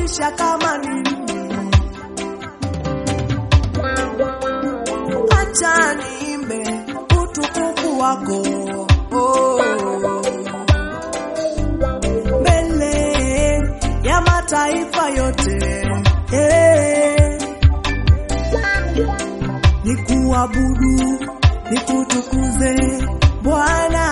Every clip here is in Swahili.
maisha kama nini. Acha niimbe utukufu wako oh. mbele ya mataifa yote eh. Nikuabudu, nikutukuze Bwana,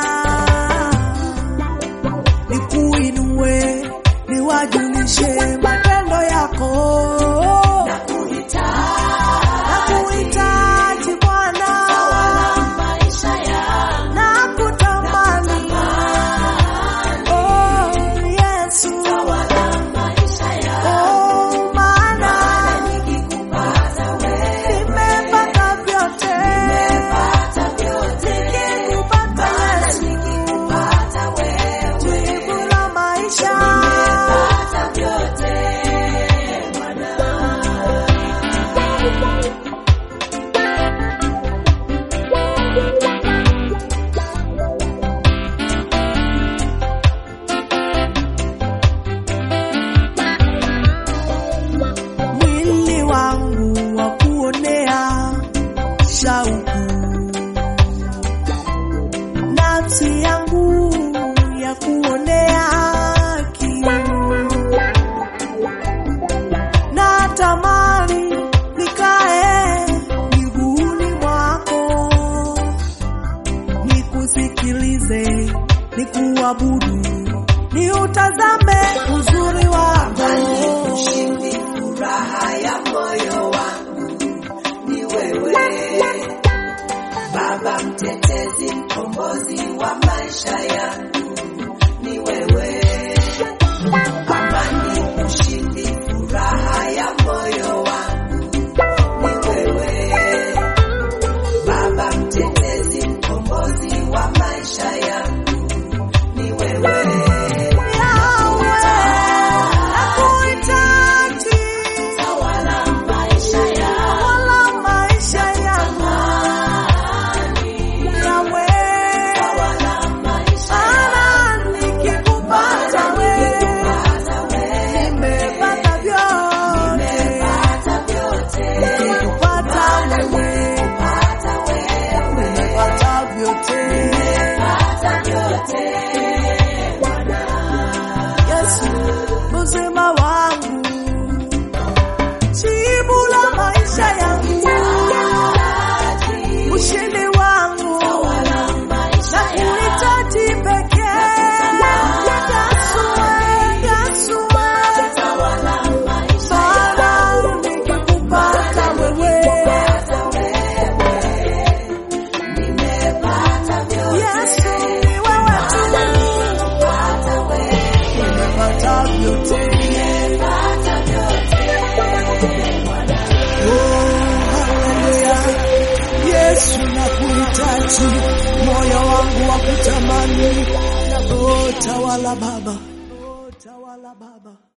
nikuinue, niwajulishe matendo yako. Nakuhitaji Bwana, nakutamani. Oh, Yesu. Oh, maana nimepata vyote. Nikikupata Yesu, jibu la maisha. mwili wangu wa kuonea shauku, nafsi yangu ya kuonea kiu, natamani nikae miguuni mwako, nikusikilize, nikuabudu, niutazame uzuri wako. Furaha ya moyo wangu ni wewe, Baba mtetezi, mkombozi wa maisha yangu ni wewe, amani, ushindi, furaha ya moyo wangu ni wewe, Baba mtetezi, mkombozi wa maisha yangu ni wewe. Tawala maisha yangu, tawala maisha Nikikupata wewe, nimepata vyote. Nimepata vyote, Nikikupata wewe, pata wewe, nimepata vyote. pata vyote. Yesu, uzima wangu, jibu la maisha yangu, ushindi wangu, na kuhitaji pekee. Yesu, Yesu, Baba, nikikupata wewe, Yesu, ni wewe tu, nimepata vyote. Oh, haleluya. Yesu nakuhitaji, moyo wangu wa kutamani. Oh, tawala Baba, oh, tawala Baba.